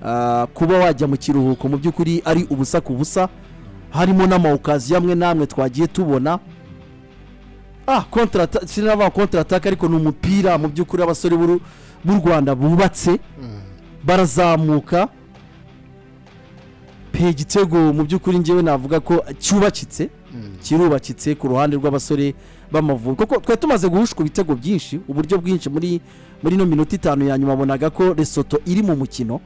Ah, kuba wajya mu kiruhuko mu by'ukuri ari ubusa ku busa harimo n'amawukazi amwe n'amwe twagiye tubona ah kontrata sinavuga kontrataka ariko ni umupira mu by'ukuri abasore b'uru- b'u rwanda bubatse barazamuka pe igitego mu by'ukuri ngewe navuga ko cyubakitse kirubakitse ku ruhande rw'abasore b'amavubi kuko twari tumaze guhushwa ibitego byinshi uburyo bwinshi muri muri ino minota itanu ya nyuma wabonaga ko resoto iri mu mukino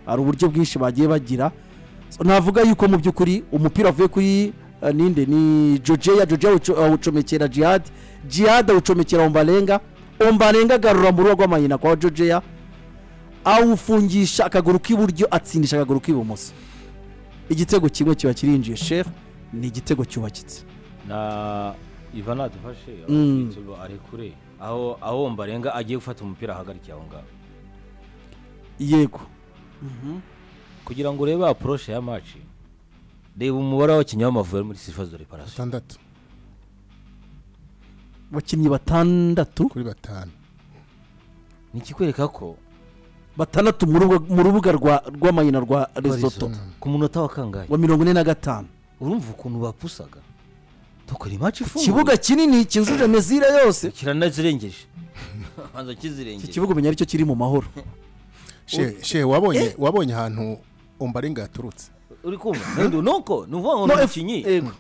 hari uburyo bwinshi bagiye bagira So, navuga yuko mu by'ukuri umupira wavuye kuri eh, ninde ni jojeya jojeya awuco- awucomekera jihad jihad awucomekera ombarenga ombarenga agarura mu rugo rw'amayina kwa jojeya awufungisha akaguru k'iburyo atsindisha akaguru k'ibumoso igitego kimwe kiba kirinjiye shefu ni igitego cyubakitse na iva nadufashe Mm. igitego ari kure aho aho mbarenga agiye gufata umupira ahagarikiye aho ngaho yego kugira ngo urebe apuroshe ya maci reba umubare w'abakinnyi b'amavubi bari muri sifa do reparasiyo batandatu abakinnyi batandatu kuri batanu ni ikikwereka ko batandatu mu rubuga- mu rubuga rwa- rw'amayina rwa resoto Lesotho, ku munota wa kangahe wa mirongo ine na gatanu urumva ukuntu bapusaga dukora imaci ifunguye ikibuga kinini cyujuje mezire yose kiranazirengeje banza iki kizirengeje kibuga umenya aricyo kiri mu mahoro she she wabonye wabonye ahantu ombarenga yaturutse uri kumva Nandi, nuko ni ukuvuga ngo No, ni if- umukinnyi yego.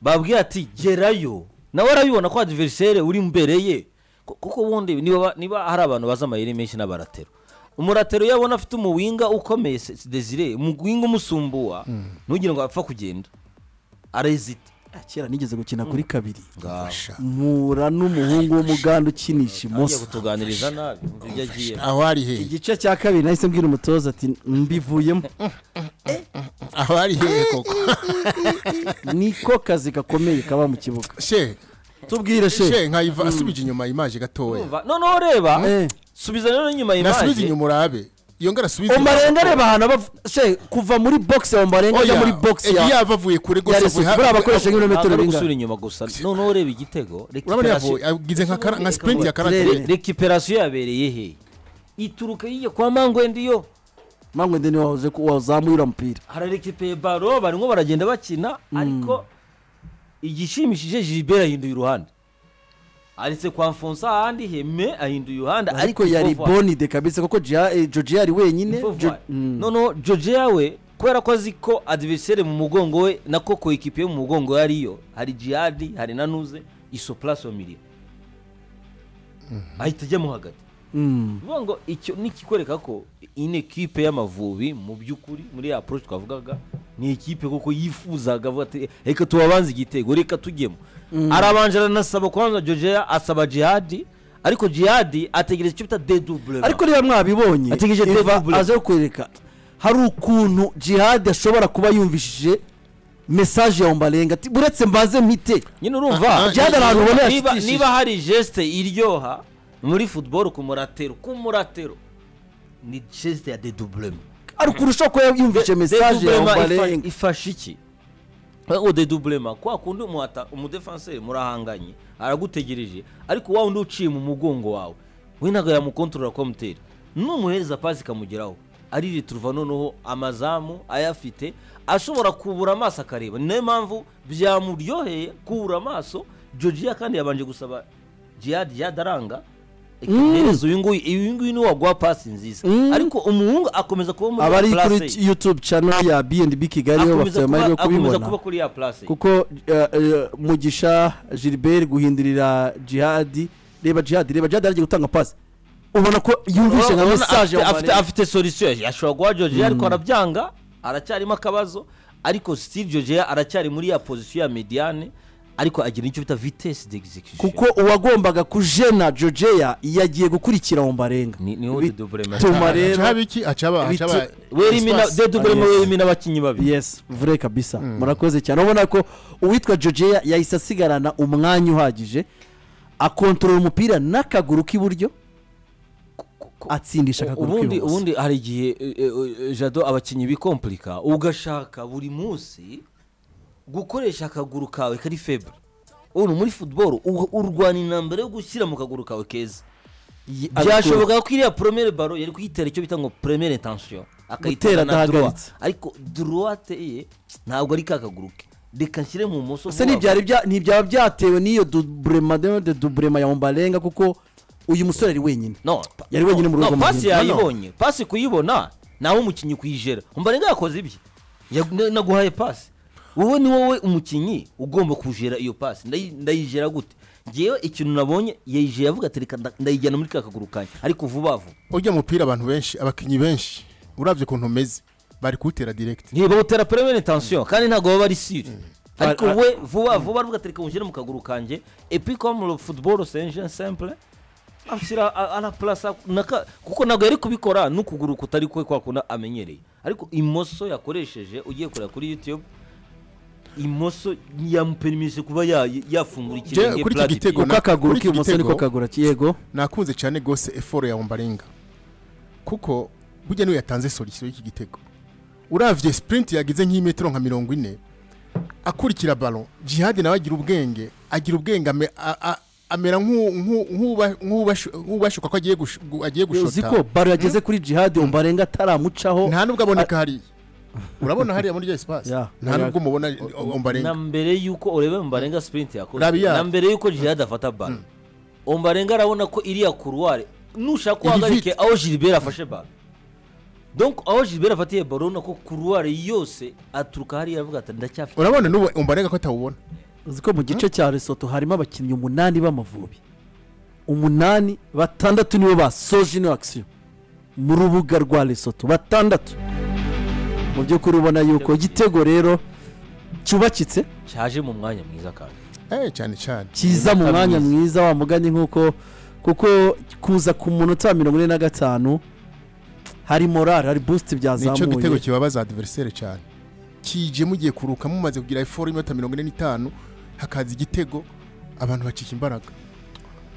babwiye ati gerayo nawe arabibona ko adiverisere uri imbere ye Ku- kuko ubundi niba ba- niba hari abantu bazi amayeri menshi n'abaratero umuratero iyo abona afite umuwinga ukomeye se- desire umuwinga umusumbuwa ntugire ngo apfa kugenda arezita Ah, kera nigeze gukina kuri kabiri ngaho Sha. mpura n'umuhungu w'umuganda ukinisha agiye imoso kutuganiriza nabi umva ibyo agiye aho ari hehe igice cya kabiri nahise mbwira umutoza ati mbivuyemo aho ari hehe koko niko kazi gakomeye kaba mu kibuga she tubwire she she nkayiva asubije inyuma imaje gatoya Umva, noneho reba Eh. subiza rero nyuma nasubize imaje inyuma urabe iyo ngara asubize omarenga areba ahantu abav- she kuva muri bogisi ya omarenga ajya muri bogisi ya yaba avuye kure ya rwose avuye Lesotho. ha- buriya bakoresha ntabwo nk'ibirometero ari bingana gusubira inyuma gusa noneho ureba igitego urabona recuperation- yavuye agize nka kara- nka sprint Turere. ya karate Re- recuperation yabereye he ituruka yiye kwa mangwendi yo mpamvu ndi niwe wahoze ku- wazamuye uriya mupira hararekipeye baro barimo baragenda bakina ariko igishimishije gilbert ahinduye uruhande aretse kwa mfonsa ahandi heme ahinduye uruhande ariko yari bonide kabisa kuko Gia- eh, joji yari wenyine Jo- Mm. noneho joje yawe kubera ko azi ko adiverisere mu mugongo we nako ko ekipi yo mu mugongo we ariyo hari jihadi hari nanuze iso purasi wa miliyo ahita ajyamo hagati Mm. bivuga ngo icyo ni ikikwereka ko iyi ni ekipe y'amavubi mu by'ukuri muri ya approach twavugaga ni ekipe kuko yifuzaga avuga ati reka tubabanze igitego reka tujyemo arabanje aranasaba kubanza jojeya asaba jihadi ariko jihadi ategereza icyo bita dedubure ariko rero mwabibonye Ategereje Eva Dave Bula. aze kukwereka hari ukuntu jihad ashobora kuba yumvishije mesaje ya ombarenga ati buretse mbaze mpite nyine urumva Ah, Jihad ari ahantu ubona niba, yashitishije. niba hari geste iryoha muri football ku muratero ku muratero ni geste ya deduburema ari ukuntu ushobora kuba yumvishije mesaje ya Dedublema ifa- ombarenga ifasha iki aho dedublema kwa kundi umuhata umudefanseri murahanganye aragutegereje ariko wa wundi uciye mu mugongo wawe we ntabwo yamukontorora komuteri numuhereza pasi ikamugeraho aririturva noneho amazamu ayafite ashobora kubura amaso akareba ni nayo mpamvu byamuryoheye kubura amaso jojiya kandi yabanje gusaba jihad jihad aranga ikimenyetso uyu nguyu uyu nguyu niwe waguha pasi nziza Mm. ariko umuhungu akomeza kuba muri abari place kuri ye youtube channel ya bnb kigali nibo bafite akomeza amahirwe yo kuba- akomeza kubibona kuba kuri ya place ye. kuko eh, eh, mugisha gilbert guhindurira jihadi reba jihadi reba jihadi aragiye gutanga pasi ubona ko yumvise nka Urabona mesaje afite- ya afite ombarenga afite solution ya- ashobora guha georgia ariko arabyanga aracyarimo akabazo ariko still georgia aracyari muri ya position ya mediane ariko agira icyo bita vitesse d'execution kuko uwagombaga kujena jojeya yagiye gukurikira ombarenga Ni- niho Bi- dedublema tuma rero haba iki acaba Bitu- acaba werimi na espace. dedublema Ah, yes. werimi n'abakinnyi babiri yes vure kabisa murakoze cyane ubona ko uwitwa jojeya yahise asigarana umwanya uhagije akontorora umupira n'akaguru k'iburyo atsindisha akaguru ubundi k'ibumoso ubundi hari igihe eh, eh, jado abakinnyi bikompurika ugashaka buri munsi gukoresha akaguru kawe kari febure ubu muri football u- urwana intambara yo gushyira mu kaguru kawe keza Ye- abikura. byashoboka ko iriya poromere baro yari kuyitera icyo bita ngo poromere tansiyo akayitera Gutera na droit adahagaritse. ariko droite ye ntabwo ari kakaguruke reka nshyire mu bumoso ese vuba vuba. ntibyari bya- ntibyaba byatewe n'iyo duburema de duburema ya mbarenga kuko uyu musore ari wenyine no Yari wenyine mu rugo no, mu pasi gihe- yayibonye pasi kuyibona nawe umukinnyi kuyijera umbarenga yakoze ibye Yag- na- naguhaye pasi wowe ni wowe umukinnyi ugomba kujera iyo pasi Ndayi- ndayijera gute ngewe ikintu nabonye yayijera avuga ati reka nda- ndayijyana muri ka kaguru kanjye ariko vuba vuba ujya mupira abantu benshi abakinnyi benshi urabye ukuntu umeze bari kuwutera direkiti ntibawutera premiere tension kandi ntabwo baba ari sire ariko Ar- ar- we vuba vuba aravuga ati reka mushyire mu kaguru kanjye epi comme le football c'est un jeu simple ashyira a- a la place a- naka- kuko ntabwo yari kubikora n'ukuguru kutari kwe kwa kundi amenyereye ariko imoso yakoresheje ugiye kureba kuri youtube imoso yamuperimise kuba ya- yafungura ikirenge kuri iki platitude. gitego kuko na- akaguru kuri iki k'ibumoso niko gitego- kagura yego nakunze cyane rwose eforo ya ombarenga kuko burya niwe yatanze solisiyo y'iki gitego urabye sipurinti yagize nk'imetero nka mirongo ine akurikira baro jihadi nawe agira ubwenge agira ubwenge ame- a- a- amera nk'u- nk'u- nk'uba- nk'ubashu- nk'ubashuka ko agiye gush- gu- agiye uzi ko gushota baro yageze kuri jihadi umbarenga ataramucaho nta nubwo aboneka hariya urabona hariya muri rya sipasi Yeah. nta nubwo umubona na ombarenga mbere yuko urebe mbarenga sprint yakoze Rabia. na mbere yuko jihad afata baro ombarenga arabona ko iriya kuruware nushaka ko Iri uhagarike vite. aho gilbert afashe baro donc aho gilbert afatiye baro urabona ko kuruware yose aturuka hariya avuga ati ndacyafite urabona n'ubu ombarenga ko atawubona uzi ko mu gice cya resoto harimo abakinnyi umunani b'amavubi umunani batandatu nibo basoje ino akisiyo mu rubuga rwa resoto batandatu mu by'ukuri ubona yuko igitego rero cyubakitse cyaje mu mwanya mwiza kandi Eh, cyane cyane cyiza mu mwanya mwiza wa mugani nk'uko kuko kuza ku munota wa mirongo ine na gatanu hari morale hari busiti nicyo gitego byazamuye kibabaza adiveriseri cyane kije mugiye kuruka mumaze kugira eforo y'imota mirongo ine n'itanu hakaza igitego abantu bacika imbaraga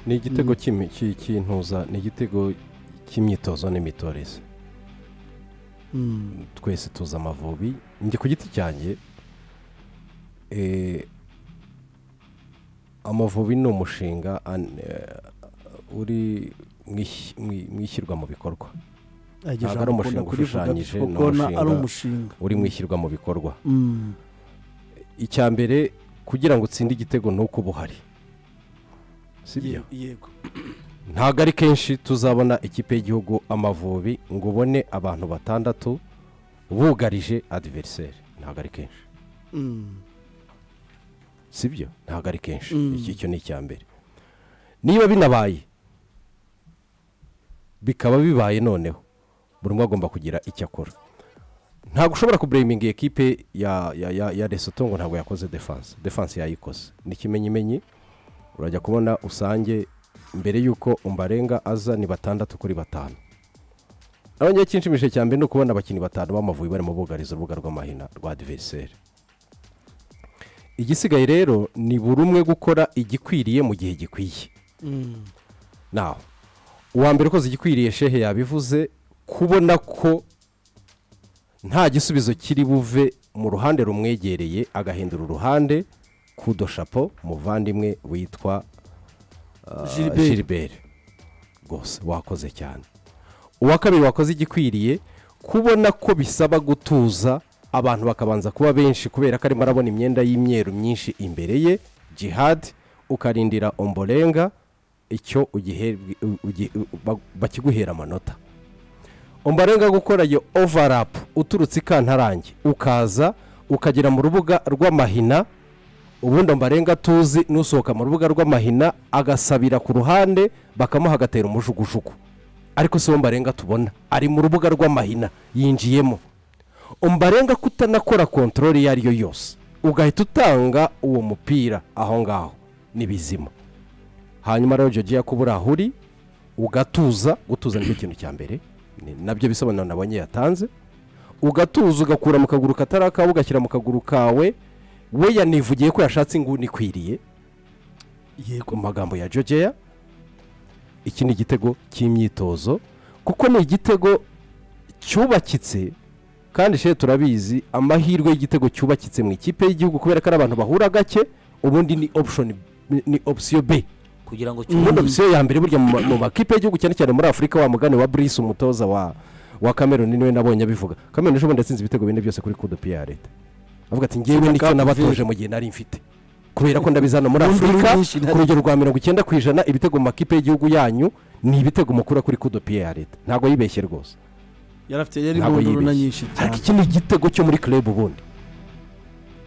ni igitego cy'imi- cy- cy'intuza ni igitego cy'imyitozo n'imitoreze Mm. twese tuzi amavubi njye ku giti cyanjye eh, amavubi ni umushinga an- eh, uri mu isi- mu- mu ishyirwa mu bikorwa Iryo Ntabwo jambo ari umushinga ukunda kurivuga ushushanyije, ni kuko na- ari umushinga. umushinga uri mu ishyirwa mu bikorwa Mm. icya mbere kugira ngo utsinde igitego ni uko uba uhari si byo Ye- yego ntabwo ari kenshi tuzabona ikipe y'igihugu amavubi ngo ubone abantu batandatu bugarije adiveriseri ntabwo ari kenshi Mm. si byo ntabwo ari kenshi Mm. iki cyo ni icya mbere niba binabaye bikaba bibaye noneho buri umwe agomba kugira icyo akora ntabwo ushobora kubureyiminga iyi kipe ya, ya, ya, ya resoto ngo ntabwo yakoze defanse defanse yayikoze ni ikimenyimenyi urajya kubona usange mbere y'uko umbarenga aza ni batandatu kuri batanu abonye cyinshimishije cya mbere ni ukubona abakinnyi batanu b'amavubi barimo bugariza urubuga rw'amahina rwa adiveriseri igisigaye rero ni buri umwe gukora igikwiriye mu gihe gikwiye Mm. naho uwa mbere ukoze igikwiriye shehe yabivuze kubona ko nta gisubizo kiri buve mu ruhande rumwegereye agahindura uruhande kudo shapo muvandimwe witwa ah, Gilbert. gilbert rwose wakoze cyane uwa kabiri wakoze igikwiriye kubona ko bisaba gutuza abantu bakabanza kuba benshi kubera ko arimo arabona imyenda y'imyeru myinshi imbere ye jihad ukarindira omborenga icyo ugihe- ugi- ba- bakiguhera amanota ombarenga gukora iyo ovarapu uturutse ikantarange ukaza ukagera mu rubuga rw'amahina ubundi ombarenga tuzi n'usohoka mu rubuga rw'amahina agasabira ku ruhande bakamuha agatera umujugujugu ariko si ombarenga tubona ari mu rubuga rw'amahina yinjiyemo ombarenga kutanakora kontorori iyo ari yo yose ugahita utanga uwo mupira aho ngaho ni bizima hanyuma rero jogi yakuba uri aho uri ugatuza gutuza nicyo kintu cya mbere ni- nabyo bisobanuro nabonye yatanze ugatuza ugakura mu kaguru katari akawe ugashyira mu kaguru kawe we yanivugiye ko yashatse inguni ikwiriye yego ku magambo ya jogeya iki ni igitego cy'imyitozo kuko ni igitego cyubakitse kandi shehe turabizi amahirwe y'igitego cyubakitse mu ikipe y'igihugu kubera ko ari abantu bahura gake ubundi ni option ni option b kugira ngo ubundi cyumve opisiyo ya mbere burya mu ma- mu makipe y'igihugu cyane cyane muri afurika wa mugani wa burisi umutoza wa wa kameruni niwe nabonye abivuga kameruni ejo bundi yatsinze ibitego bine byose kuri kudopi ya leta avuga ati ngewe nicyo nabatoje mu gihe nari mfite kubera ko ndabizana muri Numva afurika nyinshi ntari- ku rugero rwa mirongo icyenda ku ijana ibitego mu makipe y'igihugu yanyu ni ibitego mukura kuri kudopi ya leta ntabwo yibeshye rwose yarafite yari ntabwo mu na nyinshi yibeshye ariko cyane iki ni igitego cyo muri club ubundi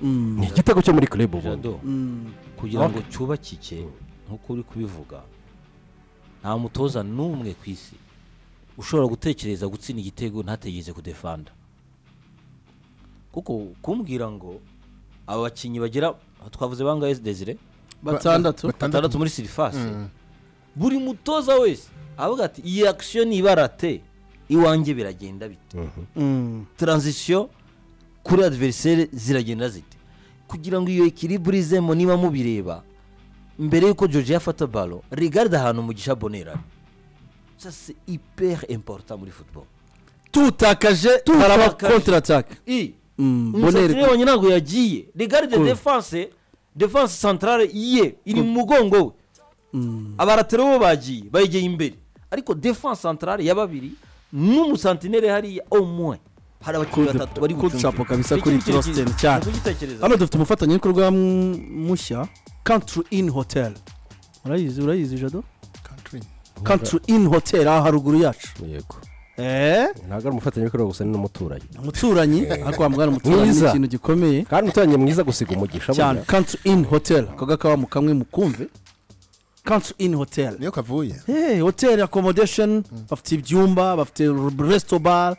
Mm. ni igitego cyo muri club ubundi jado Mm. kugira ngo cyubakike nk'uko uri kubivuga nta mutoza n'umwe ku isi ushobora gutekereza gutsinda igitego ntategereze kudefanda kuko kumbwira ngo abo bakinnyi bagira twavuze bangahe desire batandatu batandatu muri sirifasi buri mutoza wese avuga ati iyi akisiyo nibarate iwanjye biragenda bite Mm. taranzisiyo kuri adiveriseri ziragenda zite kugira ngo iyo ekiribure izemo niba mubireba mbere y'uko george yafata balo rigaride ahantu umugisha bonera sase iperi importa muri futuboro tutakaje baraba kontra ataka i Mm, umusatsi Bonere- wabonye ntabwo yagiye rigaride defanse defanse santarare ye iri mu mugongo we abaratero bo bagiye bayegeye imbere ariko defanse santarare ya babiri n'umusantinere hariya omwe hari abakinnyi Could- batatu bari could bucumbike. shop kabisa Iki kuri ni ikintu Trostin cyiza. cyane. Ni ukugitekereza. hano dufite umufatanyabikorwa mm, mushya country in hotel urayizi urayizi jado country in hotel aha haruguru yacu yego eee ntabwo ari umufatanyabikorwa gusa ni n'umuturanyi umuturanyi ariko wambwira umuturanyi ni Mwiza. ikintu gikomeye kandi umuturanyi mwiza gusiga umugisha cyane burya. country in hotel kaga kawa mu kamwe mukumve country in hotel niyo kavuye hey, hotel accommodation bafite ibyumba bafite resto bar